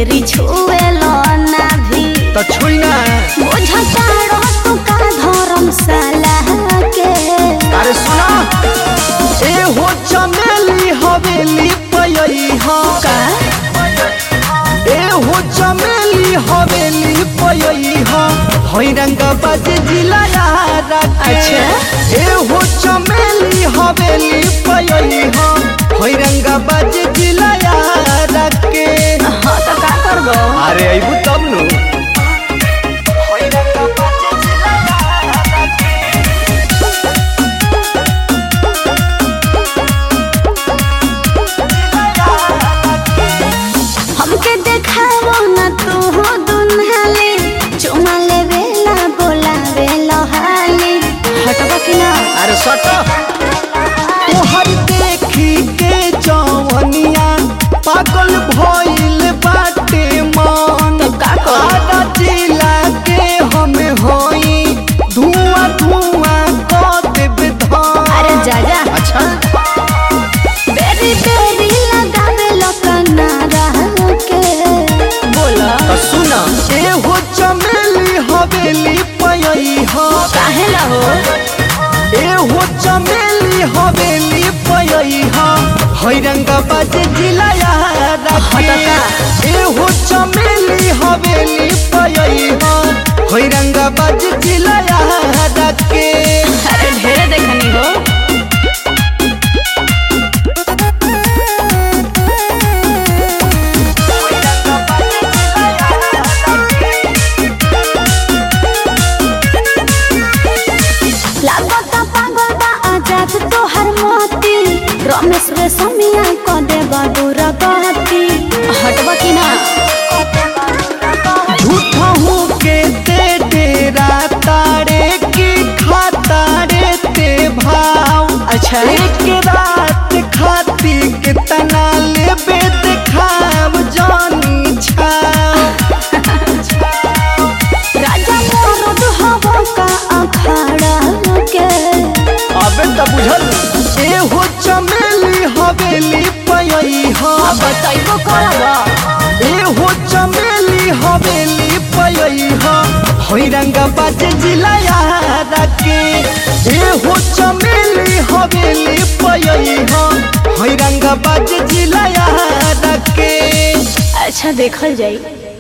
बेरी छुए लो ना भी तो छुई ना बुझता रहो का धर्मशाला के अरे सुना ए हो चमेली हवेली पयई हा का ए हो चमेली हवेली पयई हा हई रंग बाज जिला यारा के अच्छा। ए हो चमेली हवेली पयई हा हई रंग बाज जिला यारा के हाँ तो का करबो अरे अइबू तब नु हई रंग बाज जिला यारा के हमके देखावो ना तू हो दुनहाली चुमा ले बेला बोला बेला हाली हटबा कि ना अरे सट तोहर देखी के जवनिया पागल भइल बाटे मन तो का करी? आधा जिला के हम होई धुआं धुआं कर देब धान अरे जा जा अच्छा बेरी बेरी लगावे लकना रह के बोला तो सुना ए हो चमेली हवेली पयई हा काहे ला हो ए हो चमेली हवेली पयई हा हई रंग बाज जिला यारा हटका। ए हो चमेली हवेली पयई हा हई रंग बाज जिला यारा के अरे ढेर देखनी हो लागता पागल बा आजाद तोहर मोती रमेश रे समिया क दे बदूर गती हटबा कि ना झूठा हूँ के ते डेरा तारे की खातारे ते भाव अच्छा। एक रात खाती कितना लेबे देखाव जानी छाव राजा मोरद हवा का अखाड़ा के अबे त बुझल ए हो चमेली हवेली पयई हा बताइबो करबा ए हो चमेली हवेली पयई हा हई रंग बाज जिला यारा के ए हो चमेली हवेली पयई हा हई रंग बाज जिला यारा के अच्छा देखल जाई